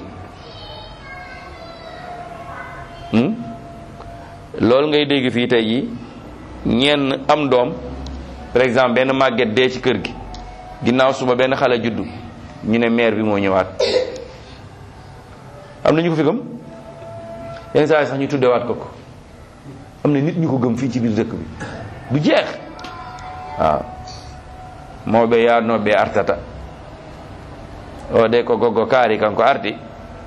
loolu ngay dégg fii tey ji ñenn am doom par exemple benn màgget dee ci kër gi ginnaaw suba benn xale juddu ñu ne maire bi moo ñëwaat am na ñu ko fi gëm yenn saa yi sax ñu tuddewaat ko ko am na nit ñu ko gëm fii ci biir dëkk bi du jeex waaw moo be yaa noo be artata o de ko goggo kaari kan ko arti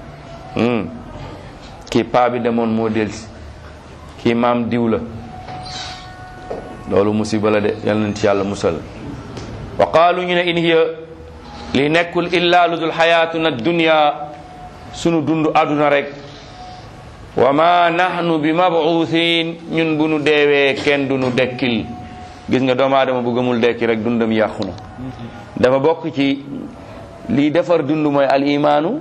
kii paa bi demoon moo delsi kii maam diw la loolu musiba la de yal nañ ci yàlla musal wa qaalu ñu ne in hiya li nekkul illa lu dul xayaatuna dunya sunu dund aduna rek wa ma nahnu bi mabuuthin ñun bu nu deewee kenn du nu dekkil gis nga doomu aadama bu gëmul dekki rek dundam yàqu na dafa bokk ci lii defar dund mooy al imaanu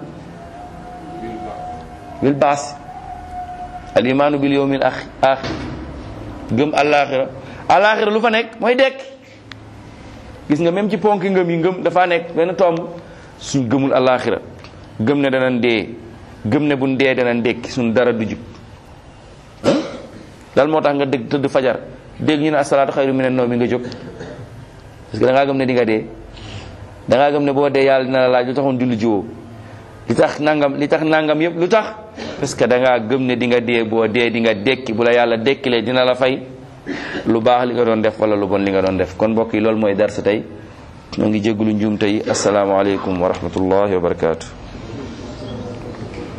bil baas al imaanu bil yawmil axir gëm alaxira alaxira lu fa nekk mooy dekk gis nga même ci ponki ngëm yi ngëm dafa nekk benn tomb suñ gëmul alaxira gëm ne danañ dee gëm ne buñ dee danañ dekki suñ dara du jub dal moo tax nga dégg tëdd fajar dégg ñu ne asalaatu xayru minan nawm mi nga jóg parce que da ngaa gëm ne di nga dee da ngaa gëm ne boo dee yàlla dina la laaj lu taxoon julli jiwoo li tax nangam li tax nangam yëpp lu tax parce que da ngaa gëm ne di nga dee boo dee di nga dekki bu la yàlla dekkilee dina la fay lu baax li nga doon def wala lu bon li nga doon def kon mbokk yi loolu mooy darsa tey ñoo ngi jégalu njuum tey asalaamaaleykum wa rahmatullahi wa barakaatu.